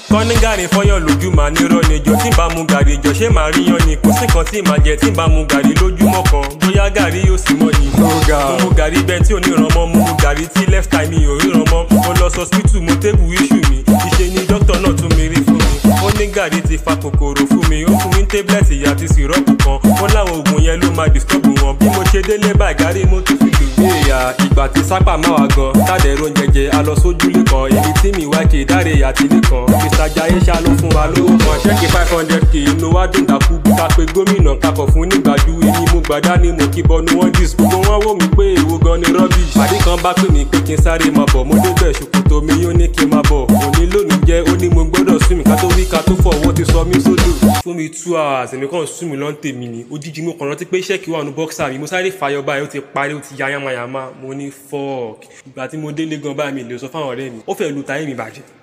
kọ́ní gàrí fọyán lójú màá ní rọ́ níjọ tí n bá mu gàrí jọ ṣé màá rí yan ni kò sí kan tí màá jẹ tí n bá mu gàrí lójúmọ́ kan bóyá gàrí yóò sì mọ́ ni. mo mu gàrí bẹ́ẹ̀ tí ò ní ràn mọ́ mo mu gàrí tí left time mi ò ríran mọ́ mo lọ sọ hospital mo tébù issue mi ìṣe ni dókítà náà tún mi rí fún mi ó ní gàrí ti fa kòkòrò fún mi ó fún mi tablet àti sìrọ́ọ̀pù kan ó láwọn oògùn yẹn ló máa disturb wọn bí mo ṣe délé báyìí gàrí mo tún fi lù. èèyà ìgbà tí sápà máa wà gan tàdé ro jẹjẹ a lọ sójúlé kan èmi tí mi wá kì í dáre àti nìkan mr jaiye ṣá ló fún wa lówó kan ṣẹ́ẹ̀kì five hundred k inú wa dùn dàkú ká pé gómìnà kakọ̀ fún nígbàdú èmi mo gbàdá ni mo kí bọnu wọn dis gbogbo wọn wò mí pé èwo gan ni rubbish pàdé kan bá pè mí pé kí n sáré máa bọ̀ mo débẹ̀ ṣòkòtò mi yóò ní kí n máa bọ̀ òní lónìí jẹ́ ó ní mo gbọ́dọ̀ sún mi ká tó rí ká tó fọ̀ wọ́n ti sọ mí sódò fún mi two hours èmi kàn sún mi lọ́n tèmi ni òjijì mo kàn rántí pé ṣẹ́ẹ̀kì wà ní bọ́ksà mi mo sáré fàyọ báyìí ó ti parí ó ti ya yamayama mo ní fọ́ọ̀k ìgbà tí mo délé gan báyìí mi lè sọ fáwọn ọ̀rẹ́ mi ó fẹ́ lu táyé mi bàjẹ́